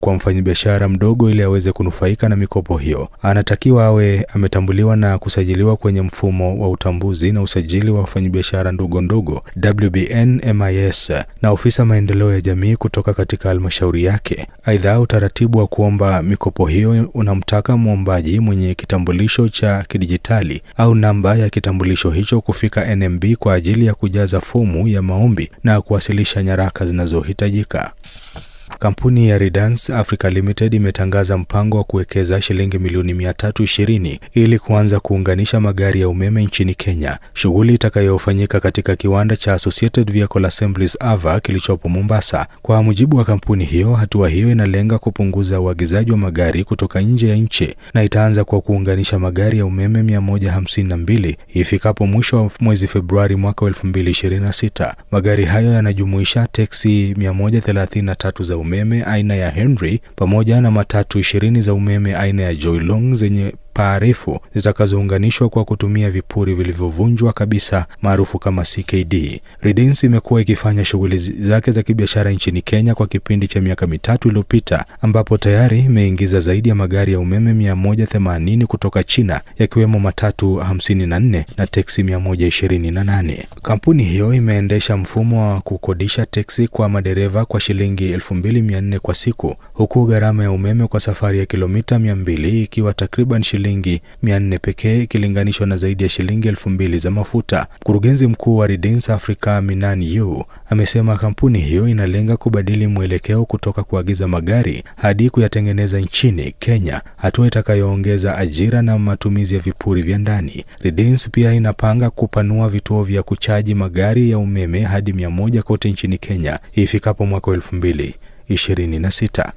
kwa mfanyabiashara mdogo ili aweze kunufaika na mikopo hiyo. Anatakiwa awe ametambuliwa na kusajiliwa kwenye mfumo wa utambuzi na usajili wa wafanyabiashara ndogo ndogo WBN MIS na ofisa maendeleo ya jamii kutoka katika halmashauri yake. Aidha, utaratibu wa kuomba mikopo hiyo unamtaka mwombaji mwenye kitambulisho cha kidijitali au namba ya kitambulisho hicho kufika NMB kwa ajili ya kujaza fomu ya maombi na kuwasilisha nyaraka zinazohitajika. Kampuni ya Redance Africa Limited imetangaza mpango wa kuwekeza shilingi milioni 320 ili kuanza kuunganisha magari ya umeme nchini Kenya, shughuli itakayofanyika katika kiwanda cha Associated Vehicle Assemblies AVA kilichopo Mombasa. Kwa mujibu wa kampuni hiyo, hatua hiyo inalenga kupunguza uagizaji wa magari kutoka nje ya nchi na itaanza kwa kuunganisha magari ya umeme 152 ifikapo mwisho wa mwezi Februari mwaka 2026. Magari hayo yanajumuisha teksi 133 za umeme aina ya Henry pamoja na matatu ishirini za umeme aina ya Joylong zenye paa refu zitakazounganishwa kwa kutumia vipuri vilivyovunjwa kabisa maarufu kama CKD. Redens imekuwa ikifanya shughuli zake za kibiashara nchini Kenya kwa kipindi cha miaka mitatu iliyopita, ambapo tayari imeingiza zaidi ya magari ya umeme 180 kutoka China, yakiwemo matatu 54 na teksi 128. Kampuni hiyo imeendesha mfumo wa kukodisha teksi kwa madereva kwa shilingi 2400 kwa siku, huku gharama ya umeme kwa safari ya kilomita 200 ikiwa takriban shilingi 400 pekee ikilinganishwa na zaidi ya shilingi elfu mbili za mafuta. Mkurugenzi mkuu wa Redens Africa Minani Yu amesema kampuni hiyo inalenga kubadili mwelekeo kutoka kuagiza magari hadi kuyatengeneza nchini Kenya, hatua itakayoongeza ajira na matumizi ya vipuri vya ndani. Redens pia inapanga kupanua vituo vya kuchaji magari ya umeme hadi mia moja kote nchini Kenya ifikapo mwaka elfu mbili ishirini na sita.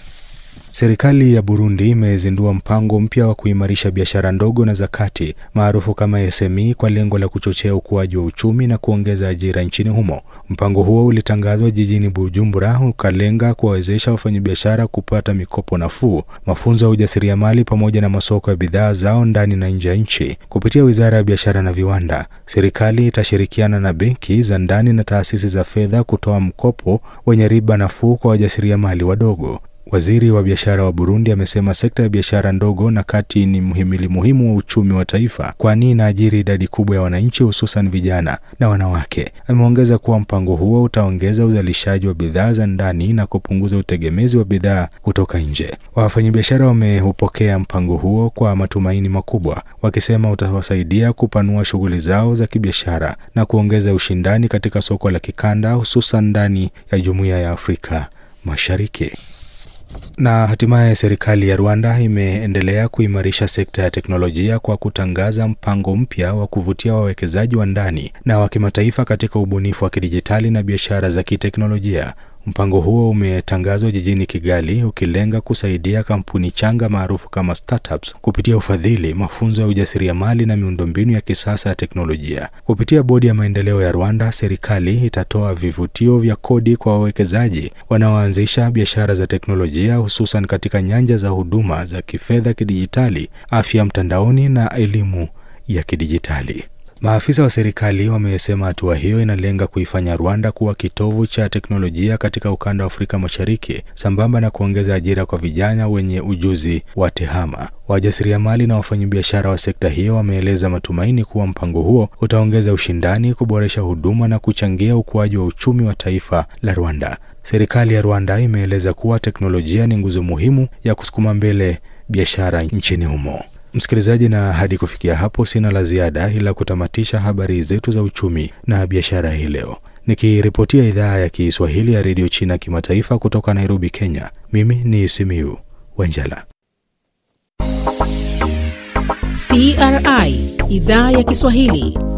Serikali ya Burundi imezindua mpango mpya wa kuimarisha biashara ndogo na za kati maarufu kama SME kwa lengo la kuchochea ukuaji wa uchumi na kuongeza ajira nchini humo. Mpango huo ulitangazwa jijini Bujumbura, ukalenga kuwawezesha wafanyabiashara kupata mikopo nafuu, mafunzo ya ujasiriamali pamoja na masoko ya bidhaa zao ndani na nje ya nchi. Kupitia Wizara ya Biashara na Viwanda, serikali itashirikiana na benki za ndani na taasisi za fedha kutoa mkopo wenye riba nafuu kwa wajasiriamali wadogo. Waziri wa biashara wa Burundi amesema sekta ya biashara ndogo na kati ni mhimili muhimu wa uchumi wa taifa, kwani inaajiri idadi kubwa ya wananchi, hususan vijana na wanawake. Ameongeza kuwa mpango huo utaongeza uzalishaji wa bidhaa za ndani na kupunguza utegemezi wa bidhaa kutoka nje. Wafanyabiashara wameupokea mpango huo kwa matumaini makubwa, wakisema utawasaidia kupanua shughuli zao za kibiashara na kuongeza ushindani katika soko la kikanda, hususan ndani ya Jumuiya ya Afrika Mashariki. Na hatimaye serikali ya Rwanda imeendelea kuimarisha sekta ya teknolojia kwa kutangaza mpango mpya wa kuvutia wawekezaji wa ndani na wa kimataifa katika ubunifu wa kidijitali na biashara za kiteknolojia. Mpango huo umetangazwa jijini Kigali ukilenga kusaidia kampuni changa maarufu kama startups kupitia ufadhili, mafunzo ya ujasiriamali na miundombinu ya kisasa ya teknolojia. Kupitia bodi ya maendeleo ya Rwanda, serikali itatoa vivutio vya kodi kwa wawekezaji wanaoanzisha biashara za teknolojia, hususan katika nyanja za huduma za kifedha kidijitali, afya mtandaoni na elimu ya kidijitali. Maafisa wa serikali wamesema hatua hiyo inalenga kuifanya Rwanda kuwa kitovu cha teknolojia katika ukanda wa Afrika Mashariki, sambamba na kuongeza ajira kwa vijana wenye ujuzi wa tehama. Wajasiriamali na wafanyabiashara wa sekta hiyo wameeleza matumaini kuwa mpango huo utaongeza ushindani, kuboresha huduma na kuchangia ukuaji wa uchumi wa taifa la Rwanda. Serikali ya Rwanda imeeleza kuwa teknolojia ni nguzo muhimu ya kusukuma mbele biashara nchini humo. Msikilizaji, na hadi kufikia hapo sina la ziada ila kutamatisha habari zetu za uchumi na biashara hii leo, nikiripotia idhaa ya Kiswahili ya redio China kimataifa kutoka Nairobi, Kenya. Mimi ni Simiu Wanjala. CRI idhaa ya Kiswahili